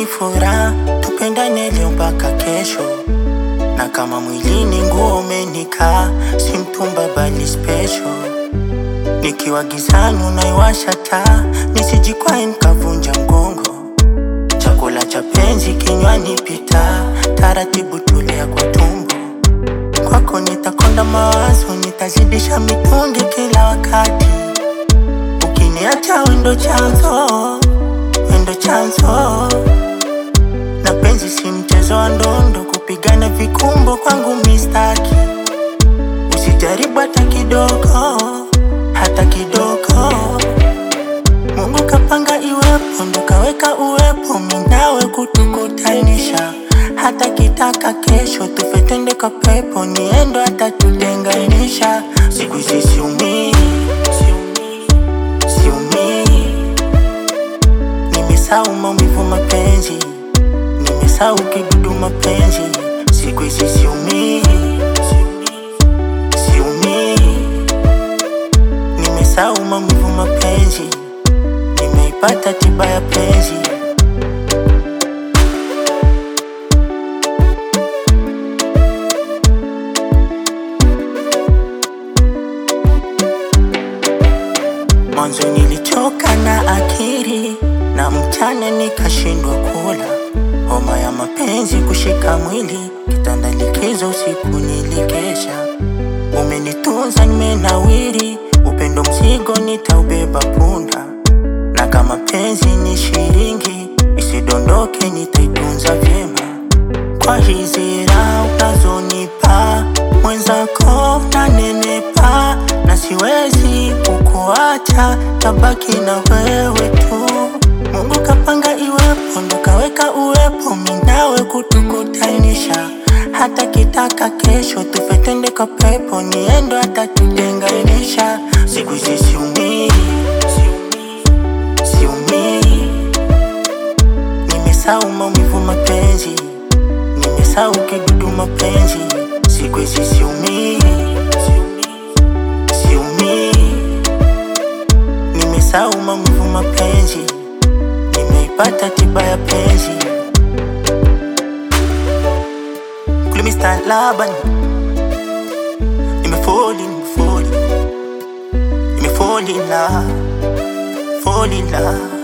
furaha, tupendane leo mpaka kesho, na kama mwilini nguo umenikaa, si mtumba bali special. Nikiwa gizani unaiwasha taa, nisijikwae nikavunja mgongo. Chakula cha penzi kinywani pita, taratibu tulia kwa tumbo. Kwako nitakonda mawazo, nitazidisha mitungi kila wakati. Ukiniacha wendo chanzo, wendo chanzo. Na penzi si mchezo wa ndondo, kupigana vikumbo kwangu mistaki. Usijaribu hata kidogo, hata kidogo. Mungu kapanga iwepo, ndo kaweka uwepo, minawe kutukutanisha. Hata kitaka kesho tufe twende kwa pepo, niendo hata tutenganisha. Siku hizi siumii, siumii, siumii. Nimesahau maumivu mapenzi, nimesahau kidudu mapenzi. Siku hizi siumii, siumii, siumii. Nimesahau maumivu mapenzi, nimeipata tiba ya penzi. Mwanzo nilichoka na akili na mchana nikashindwa kula, homa ya mapenzi kushika mwili, kitanda likizo, usiku nilikesha. Umenitunza nimenawiri, upendo mzigo nitaubeba punda, na kama penzi ni shilingi, isidondoke nitaitunza vyema. Kwa hizi raha unazonipa mwenzako nanenepa, na siwezi kukuacha, tabaki na wewe tu. Mungu kapanga iwepo, ndo kaweka uwepo, minawe kutukutanisha. Hata kitaka kesho tufe twende kwa pepo, niendo hata tutenganisha. Siku hizi siumii, siumii, siumii. Nimesahau maumivu mapenzi, nimesahau kidudu mapenzi. Siku hizi siumii, siumii, siumii. Nimesahau maumivu mapenzi, nimeipata tiba ya penzi. Kule Mr. Laban, nimefall in, fall in, nimefall in love, fall in love.